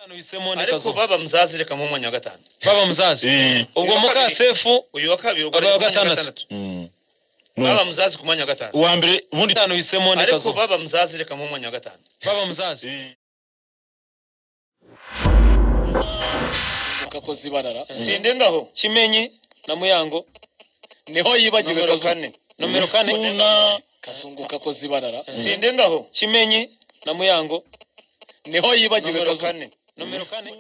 mfisemo ndi ariko kazuba baba muzazi reka mu mwanya wa gatanu baba muzazi Eh, ubwo Uwa muka kabiri. sefu uyu wa kabiri Baba ugarura wa ku mwanya wa gatandatu. gatandatu Mm. No. baba muzazi ku mwanya wa gatanu uwa mbere ubundi itanu hisemo ndi ariko kazuba baba muzazi reka mu mwanya wa gatanu baba muzazi kakoze ibarara sinde ndaho kimenyi na muyango niho yibagiwe nomero kazungu kane nomero kane na kazungu kakoze ibarara sinde ndaho kimenyi na muyango niho yibagiwe nomero kazungu kane nomero kane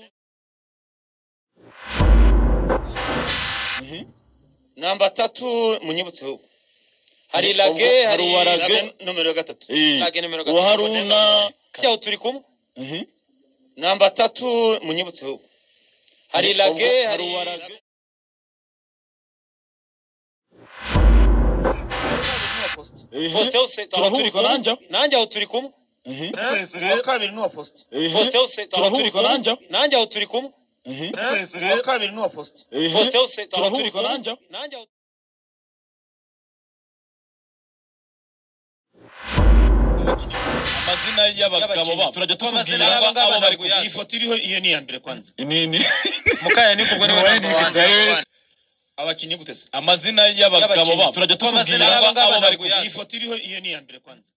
namba tatu munyibutseho ubu. hari lage ubwo- hari hari uwarage. lage Lage nomero gatatu Eh, lage nomero uwa gatatu haruna yaho turi kumwe Mhm. namba tatu munyibutseho ubu. hari lage ubwo- hari lage hari uwarage. Eh, Faustin Hose, twaba turi turahuza kumwe nanjye nanjye aho turi kumwe Mhm. uwa kabiri ni uwa faustin Eh, Faustin Hose, twaba turi turahuza kumwe nanjye nanjye aho turi kumwe Mhm. uwa kabiri ni uwa faustin Eh, Faustin Hose, twaba turi turahuza kumwe nanjye nanjye aho amazina y'abagabo babo turajya amazina tukubwira y'aba ngaba abo bari bari iyi kuyasa foto iriho iyo ni iya mbere kwanza nini mukanya ni kubwo niwe Uwaye namba ni wanjye. Kigare. abakinnyi gutese amazina y'abagabo babo turajya amazina tukubwira y'aba ngaba bari iyi kuyasa foto iriho iyo ni iya mbere kwanza